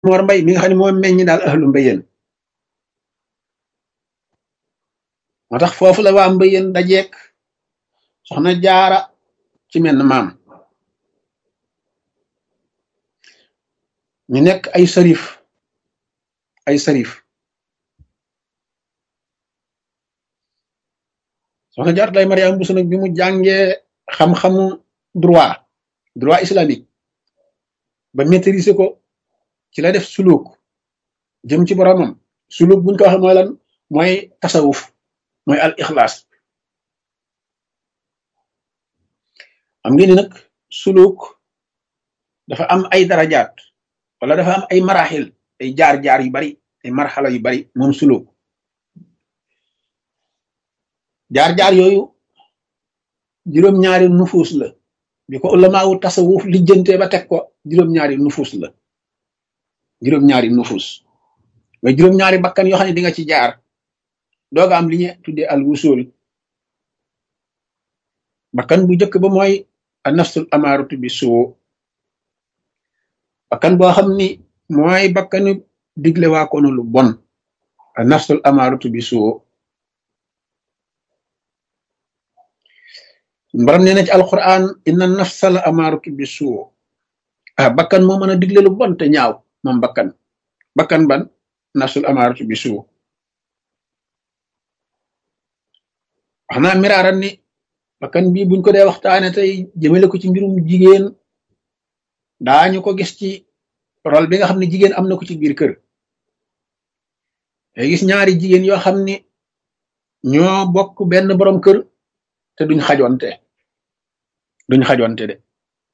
Mor Mbay mi nga xam ne moo meññi daal ahlu mbayeen moo tax foofu la waa mbayeen dajeek soxna jaara ci menn maam ñu nekk ay sarif ay sarif soxna jaar lay Mariama Bousso nag bi mu jàngee xam-xamu droit droit islamique ba maîtriser ko ci la def suluk jëm ci boromam suluk buñ ko waxee mooy lan mooy tasawuf mooy al ixlaas xam ngeen ni nag suluk dafa am ay darajaat wala dafa am ay maraxil ay jaar-jaar yu bari ay marxala yu bari moom suluk jaar-jaar yooyu juróom-ñaari nufuus la bi ko ulamaawu tasawuf lijjantee ba teg ko juróom-ñaari nufuus la juróom-ñaari nufuus mooy juróom-ñaari bakkan yoo xam ne di nga ci jaar dooga am li ñu tuddee al wusul bakkan bu njëkk ba mooy a nafsul amaaratu bi suu bakkan boo xam ni mooy bakkanu digle waa koonu lu bon a nafsul amaaratu bi suu mbaram nee na ci alquran inna nafsa la amaaratu bi suu ah bakkan moo mën a digle lu bon te ñaaw moom bakkan bakkan ban nafsul amaaratu bi suu wax naa miraaran ni bakkan bii buñ ko dee waxtaane tey jëmale ko ci mbirum jigéen daañu ko gis ci rôle bi nga xam ne jigéen am na ko ci biir kër day gis ñaari jigéen yoo xam ni ñoo bokk benn borom kër te duñ xajonte duñ xajonte de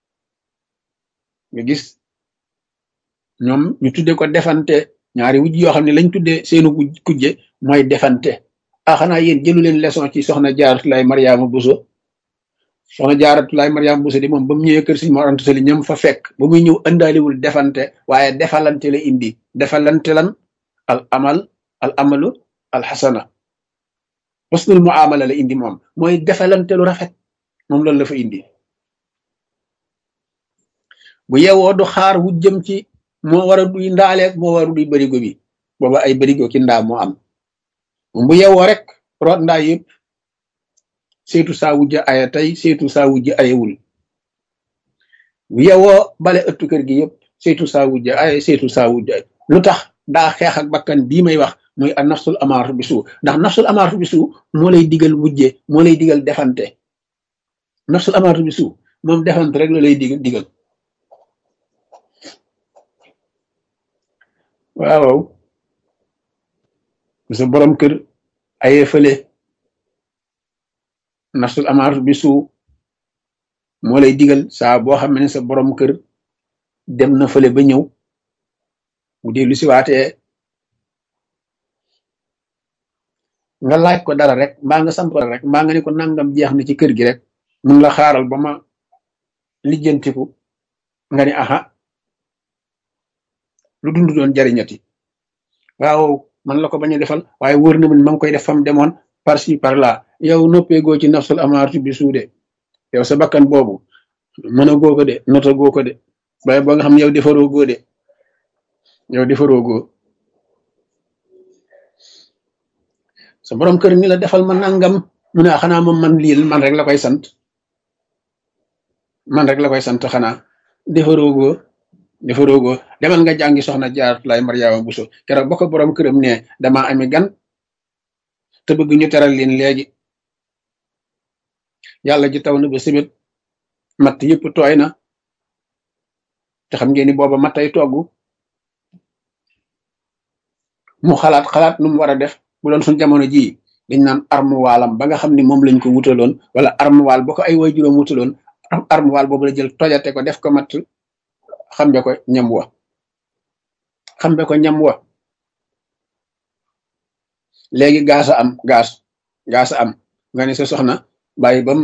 nga gis ñoom ñu tudde ko defante ñaari wujj yoo xam ne lañ tudde seenu kujje mooy defante ah xanaa yéen jëlu leen leçon ci soxna jaaratulaay mariama buso soxna jaaratulaay mariama buso di moom ba mu ñëwee kër Sëriñ Mor Anta Sali ñam fa fekk ba muy ñëw ëndaaliwul defante waaye defalante la indi defalante lan al amal al amalu al xasana husnul muamala la indi moom mooy defalante lu rafet moom loolu la fa indi bu yewoo du xaar wu jëm ci moo war a duy ndaaleeg moo war a duy barigo bi booba ay barigo ki ndaa moo am bu yewoo rek root ndaa yëpp seetu saa wujja aya tey seetu saa wujja ayewul bu yewoo bale ëttu kër gi yëpp seetu saa wujja aya seetu saa wujja lu tax daa xeex ak bakkan bii may wax muy a nafsul amaaratu bi suu ndax nafsul amaaratu bi suu moo lay digal wujje moo lay digal defante nafsul amaaratu bi suu moom defante rek la lay digal digal waaw sa borom kër aye fële nafsul amaaratu bi suu moo lay digal saa boo xam ne sa borom kër dem na fële ba ñëw bu dee lu si waatee nga laaj ko dara rek mbaa nga sant ko dara rek mbaa nga ne ko nangam jeex na ci kër gi rek mun la xaaral ba ma lijjantiku nga ni aha lu dund doon jariñati waaw man la ko bañ a defal waaye wóor na man ma ngi koy def fam demoon par ci par là yow noppeegoo ci nafsul amaaratu bi suude yow sa bakkan boobu mën a goo ko de nota goo ko de waaye ba nga xam ne yow defaroo goo de yow defaroo goo sa borom kër ni la defal ma nangam mu ne xanaa moom man lii man rek la koy sant man rek la koy sant xanaa defaroo goo defaroo goo demal nga jàngi soxna Jaaratulaay Mariama Buso keroog ba ko borom këram ne dama ami gan te bëgg ñu teral leen léegi yàlla ji taw na ba sibit matt yëpp tooy na te xam ngeen ni booba mattay togg mu xalaat xalaat nu mu war a def bu doon suñ jamono jii dañ naan armuwaalam ba nga xam ni moom lañ ko wutaloon wala armuwaal ba ko ay way juróom wutaloon armuwaal boobu la jël tojate ko def ko matt xambe ko ñam wa xambe ko ñam wa léegi gaasa am gaas gaasa am nga ne sa soxna bàyyi bam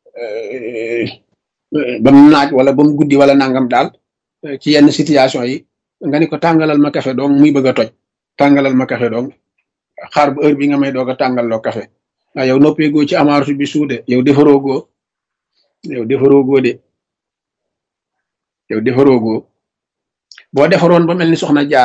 bam naaj wala bam guddi wala nangam daal ci yenn situation yi nga ne ko tàngalal ma café dong muy bëgg a toj tàngalal ma café dong xaar bu heure bi nga may doog a tàngal loo café ah yow noppee goo ci amaaratu bi suude yow defaroo goo yow defaroo goo de yow defaroo goo boo defaroon ba mel ni soxna jaar